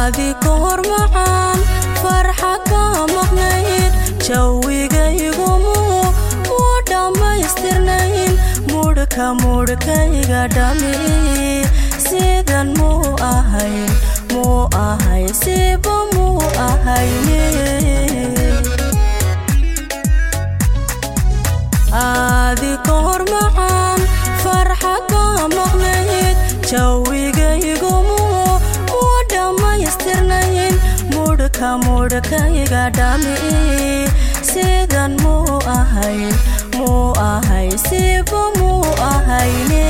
aadi ka hor macaan farxa ka maqnayd jawigaygumu muu dhammaystirnayn mudhka mudhkayga dhami sidan muu ahayn muu ahay siba muu ahayne aadi ka hor macaan farxa ka maqnayd jawigaygumu muu dhammaystirnayn mudhka mudhkayga dhami sidan muu ahay muu ahay siba muu ahayne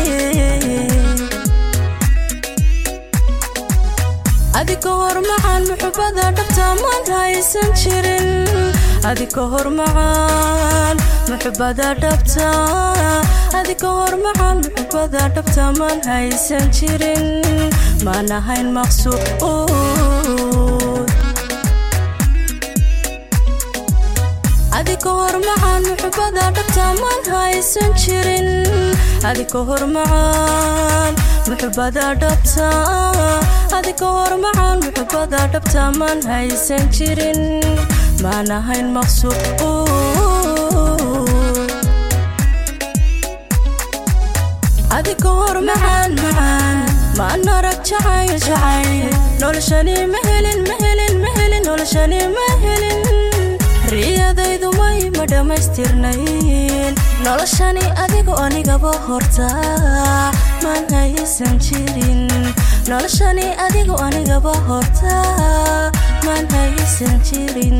adi ka hor macaan muxubada dhabta maan haysan jirin adi ka hor macaan muxubada dhabta adi ka hor macaan muxubada dhabta maan haysan jirin maan ahayn maqsuud adi ka hor macaan muxubada dhabta maan haysan jirin adi ka hor macaan muxubada dhabta adi ka hor macaan muxubada dhabta maan haysan jirin maan ahayn maqsuud adi ka hor macaan macaan maan arag jacayl jacayl noloshani ma helin ma helin ma helin noloshani ma helin riyadaydu may ma dhammaystirnayn noloshani adigu anigaba horta maan haysan jirin noloshani adigu anigaba horta maan haysan jirin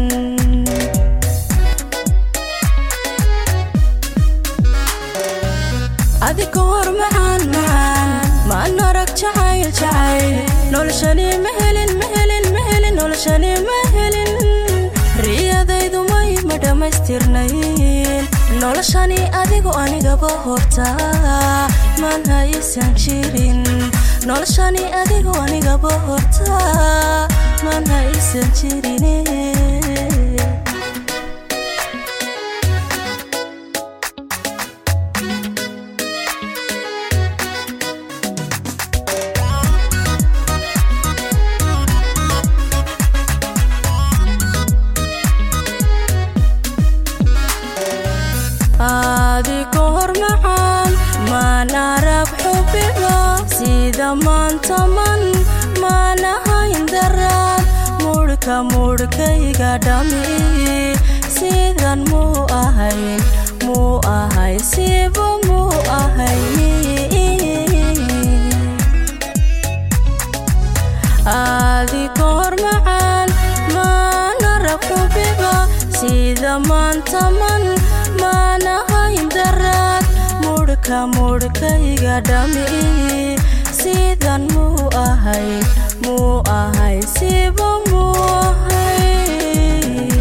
adi ka hor macaan macaan maan arag jacayl jacayl noloshani ma helin ma helin ma helin noloshani ma helin riyadaydu may ma dhammaystirnayn noloshani adigu anigaba horta maan haysan jirin noloshani adigu anigaba horta maan haysan jirine aadi ka hor macaan maan arag xubiba sida maanta man maan ahayn daraad mudhka mudhkayga dhami sidan muu ahayn muu ahay siba muu ahayni aadi ka hor macaan maan arag xubiba sida maanta man maan ahayn daraad mudhka mudhkayga dhami sidan muu ahay muu ahay siba muu ahay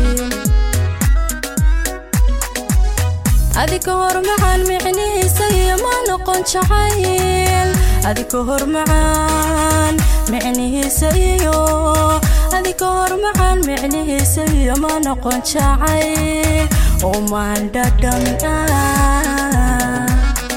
adi ka hor macaan micnihiisa iyo ma noqon jacayl adi ka hor macaan micnihiisa iyo adi ka hor macaan micnihiisa iyo ma noqon jacayl oo maan dhadhan ah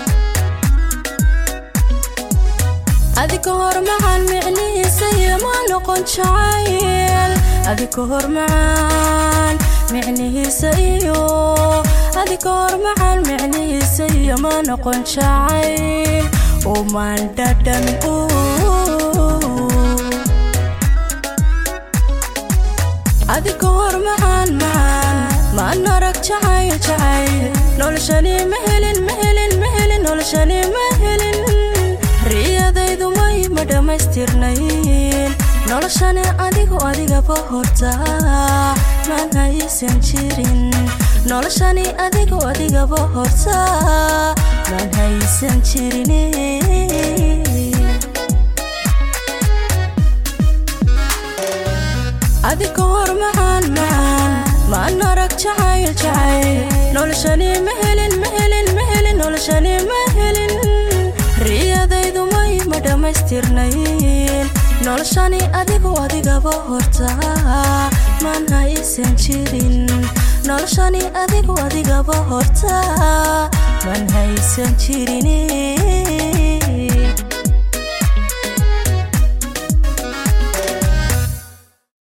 adi ka hor macaan micnihiisa iyo ma noqon jacayl adi ka hor macaan micnihiisa iyo adi ka hor macaan micnihiisa iyo ma noqon jacayl oo maan dhadhan adi ka hor macaan macaan maan arag jacayl jacayl noloshani ma helin ma helin ma helin noloshani ma helin riyadaydu may ma dhammaystirnayn noloshani adigu adigaba horta maan haysan jirin noloshani adigu adigaba horta maan haysan jirine adi ka hor macaan macaan maan arag jacayl jacayl noloshani ma helin ma helin ma helin noloshani ma helin riyadaydu may ma dhammaystirnayn noloshani adigu adigaba horta maan haysan jirin noloshani adigu adigaba horta maan haysan jirine